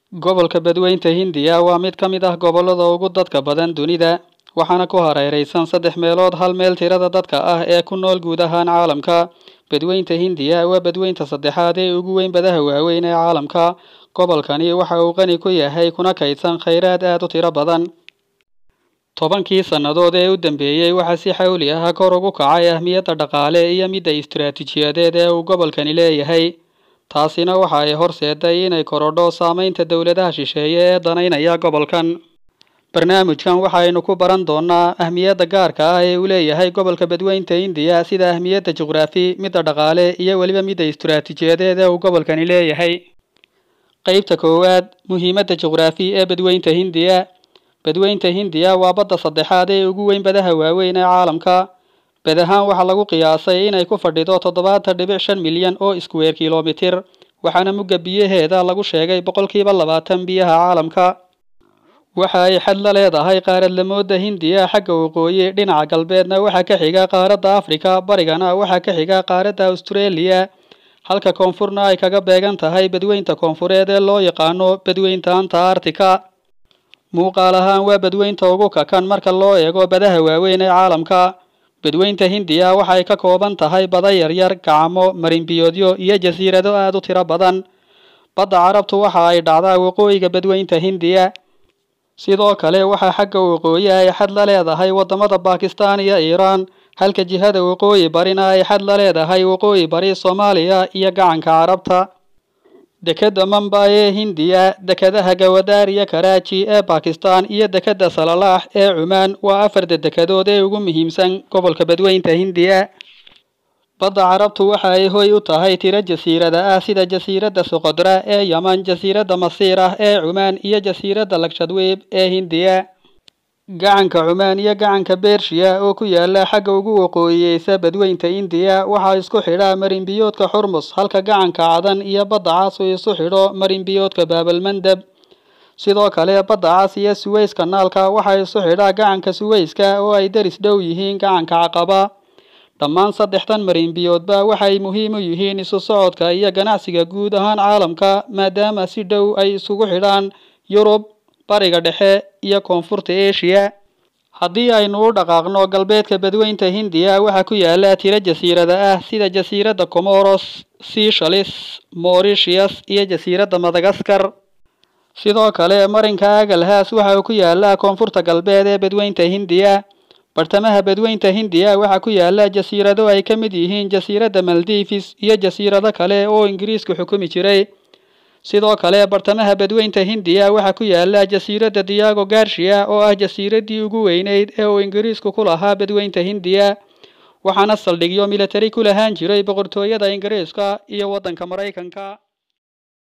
Gobolka Badweynta Hindiya waa mid ka mid ah gobollada ugu dadka badan dunida, waxaana ku hareeraysan saddex meelood hal meel tirada dadka ah ee ku nool guud ahaan caalamka. Badweynta Hindiya waa badweynta saddexaad ee ugu weyn badaha waaweyn ee caalamka. Gobolkani waxa uu qani ku yahay kuna kaydsan kheyraad aad u tiro badan. Tobankii sannadood ee u dambeeyay waxaa si xawli ah kor ugu kacay ahmiyadda dhaqaale iyo midda istiraatiijiyadeed ee uu gobolkani leeyahay. Taasina waxa ay horseeday inay korodho saameynta dowladaha shisheeye ee danaynaya gobolkan. Barnaamijkan waxaynu ku baran doonaa ahmiyadda gaarka ah ee uu leeyahay gobolka Badweynta Hindiya sida ahmiyadda juqraafi, midda dhaqaale iyo weliba midda istiraatiijiyadeed ee uu gobolkani leeyahay. Qaybta koowaad Muhiimadda juqraafi ee Badweynta Hindiya. Badweynta Hindiya waa badda saddexaad ee ugu weyn badaha waaweyn ee caalamka. Bad ahaan waxaa lagu qiyaasay inay ku fadhido toddobaatan dhibic shan milyan oo iskuweer kiiloomitir, waxaana mugga biyaheeda lagu sheegay boqolkiiba labaatan biyaha caalamka. Waxa ay xad la leedahay qaaradlamoodda Hindiya xagga waqooyi, dhinaca galbeedna waxaa ka xiga qaaradda Afrika, barigana waxaa ka xiga qaaradda Australia, halka koonfurna ay kaga beegan tahay badweynta koonfureed ee loo yaqaano Badweynta Antarctica. Muuqaal ahaan waa badweynta ugu kakan marka loo eego badaha waaweyn ee caalamka. Badweynta Hindiya waxa ay ka kooban tahay bada yaryar, gacamo, marin-biyoodyo iyo jasiirado aad u tiro badan. Badda Carabtu waxa ay dhacdaa waqooyiga Badweynta Hindiya. Sidoo kale waxaa xagga waqooyi ay xad la leedahay wadamada Bakistan iyo Iiraan, halka jihada waqooyi barina ay xad la leedahay waqooyi bari Soomaaliya iyo gacanka Carabta. Dekedda Mumbai ee Hindiya, dekedaha Gawadar iyo Karachi ee Bakistan iyo dekedda Salalah ee Cumaan waa afarta dekedood ee ugu muhiimsan gobolka Badweynta Hindiya. Badda Carabtu waxa ay hoy u tahay tiro jasiirada ah sida jasiiradda Socotra ee Yaman, jasiiradda Masiirah ee Cumaan iyo jasiiradda Lakshadweep ee Hindiya. Gacanka Cumaan iyo gacanka Bershiya oo ku yaala xagga ugu waqooyiyeysa Badweynta Hindiya waxaa isku xidha marin-biyoodka Hormuz, halka gacanka Cadan iyo Badda Cas uu isu xidho marin-biyoodka Bab-el-Mandeb. Sidoo kale, Badda Cas iyo Suez Canal-ka waxaa isu xidha gacanka Suez-ka oo ay deris dhow yihiin gacanka Caqaba. Dhammaan saddexdan marin-biyoodba waxay muhiim u yihiin isu socodka iyo ganacsiga guud ahaan caalamka maadaama si dhow ay isugu xidhaan Yurub, Bariga Dhexe iyo Koonfurta Aasiya. Haddii aynu u dhaqaaqno galbeedka Badweynta Hindiya, waxaa ku yaala tiro jasiirada ah sida jasiiradda Comoros, Seychelles, Mauritius iyo jasiiradda Madagascar. Sidoo kale, marinka Agalhaas waxa uu ku yaalaa koonfurta galbeed ee Badweynta Hindiya. Bartamaha Badweynta Hindiya waxaa ku yaala jasiirado ay ka mid yihiin jasiiradda Maldives iyo jasiirado kale oo Ingiriisku xukumi jiray. Sidoo kale, bartamaha Badweynta Hindiya waxaa ku yaala jasiiradda Diago Garcia oo ah jasiiraddii ugu weynayd ee uu Ingiriisku ku lahaa Badweynta Hindiya, waxaana saldhigyo militari ku lahaan jiray boqortooyada Ingiriiska iyo waddanka Maraykanka.